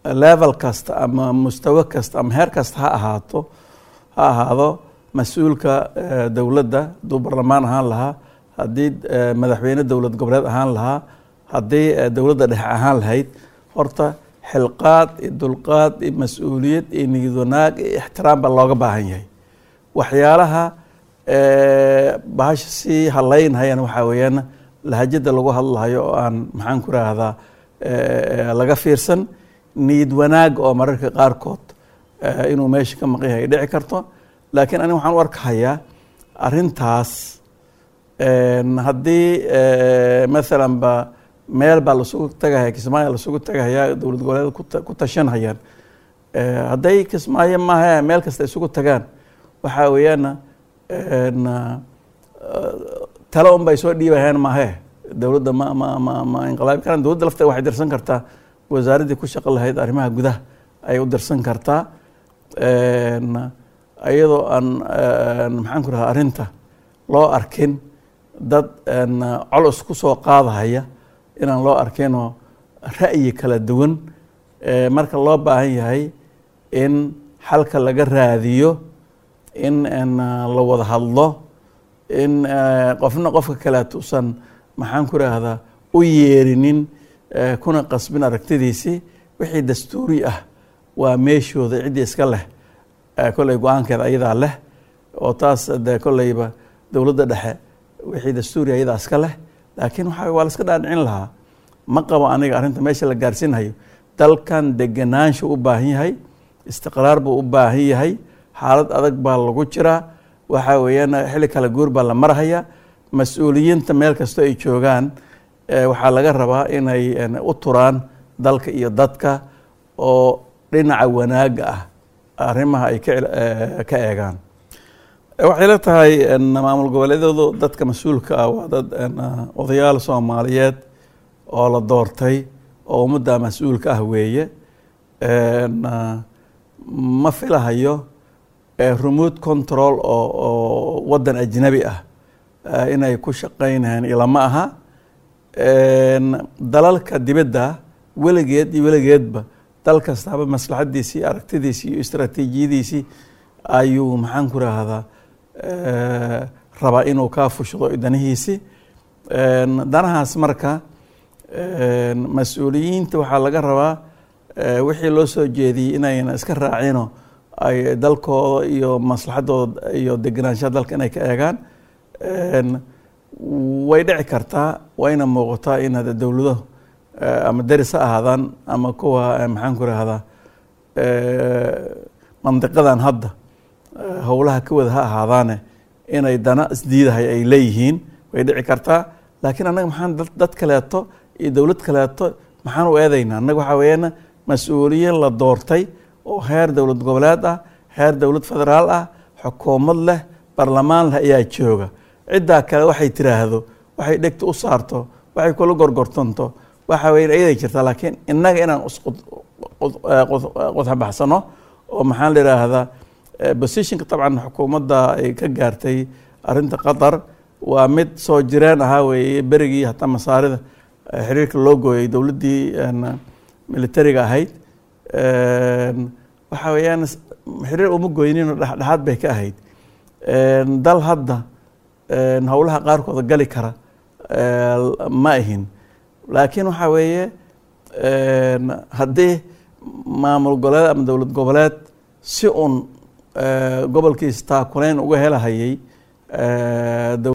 level kasta ama mustawo kasta ama heer kasta ha ahaato ha ahaado mas-uulka dowladda hadduu barlamaan ahaan lahaa haddii madaxweyne dowlad goboleed ahaan lahaa haddii dowladda dhexe ahaan lahayd horta xilqaad iyo dulqaad iyo mas-uuliyad iyo niyad wanaag iyo ixtiraam baa looga baahan yahay waxyaalaha bahasha sii haleynhayana waxaa weeyaan lahajada lagu hadlahayo oo aan maxaan ku raahdaa laga fiirsan niyad wanaag oo mararka qaarkood inuu meesha ka maqan yahay dhici karto laakiin aniga waxaan u arkahayaa arrintaas haddii maalan ba meel baa lasugu tagahaya kismaayo lasugu tagahayaa dowlad goboleed ku tashanhayaan hadday kismaayo maaha meel kasta isugu tagaan waxaa weeyaana tale un bay soo dhiibahayaan maahe dowladda ma ma ma ma inqilaabi karaan dowladda lafteeda waxay dirsan kartaa wasaaraddii ku shaqo lahayd arrimaha gudaha ayay u dirsan kartaa iyadoo aan maxaan ku rahaa arrinta loo arkin dad colos ku soo qaadahaya inaan loo arkinoo ra'yi kala duwan marka loo baahan yahay in xalka laga raadiyo in la wada hadlo in qofna qofka kaleetuusan maxaan ku raahdaa u yeerinin kuna qasbin aragtidiisii wixii dastuuri ah waa meeshooda ciddii iska leh kolley go-aankeeda ayadaa leh oo taas de kolleyba dowladda dhexe wixii dastuuri ayadaa iska leh laakiin waxa waa la iska dhaadhicin lahaa ma qabo aniga arrinta meesha la gaarsiinhayo dalkan degenaanshu u baahan yahay istiqraar buu u baahan yahay xaalad adag baa lagu jiraa waxaa weeyaan xilli kala guur baa la marhaya mas-uuliyiinta meel kastoo ay joogaan waxaa laga rabaa inay u turaan dalka iyo dadka oo dhinaca wanaaga ah arrimaha ay ka eegaan waxay la tahay maamul goboleedyadu dadka mas-uulka ah waa dad odayaal soomaaliyeed oo la doortay oo ummadda mas-uulka ah weeye ma filahayo remote control oo oo waddan ajnabi ah inay ku shaqaynayaan ilama aha dalalka dibadda weligeed iyo weligeedba dal kastaaba maslaxadiisii aragtidiisii iyo istraatiijiyadiisii ayuu maxaan ku raahdaa rabaa inuu kaa fushdo danihiisi danahaas marka mas-uuliyiinta waxaa laga rabaa wixii loo soo jeediyey inayna iska raacino ay dalkooda iyo maslaxadooda iyo degenaanshaha dalka inay ka eegaan way dhici kartaa wayna muuqataa in hada dowlado ama deris ha ahaadaan ama kuwa maxaan ku rahdaa mandiqadan hadda howlaha ka wada ha ahaadaane inay dana isdiidahay ay leeyihiin way dhici kartaa laakiin annaga maxaan dad kaleeto iyo dowlad kaleeto maxaan u eedaynaa annaga waxaa weeyaan mas-uuliyiin la doortay oo heer dowlad goboleed ah heer dowlad federaal ah xukuumad leh barlamaan leh ayaa jooga ciddaa kale waxay tiraahdo waxay dhegta u saarto waxay kula gorgortanto waxa weya ayaday jirtaa laakiin innaga inaan isqodxabaxsano oo maxaan la yidhaahdaa positionka dabcan xukuumadda ay ka gaartay arrinta qatar waa mid soo jireen ahaa weeye berigii hataa masaarida xiriirka loo gooyay dowladdii militariga ahayd waxa weeyaan xiriir uma goynino dhexdhexaad bay ka ahayd dal hadda howlaha qaarkooda gali kara ma ahin laakiin waxaa weeye haddii maamul goboleed ama dowlad goboleed si un gobolkiisa taakuleyn uga helahayay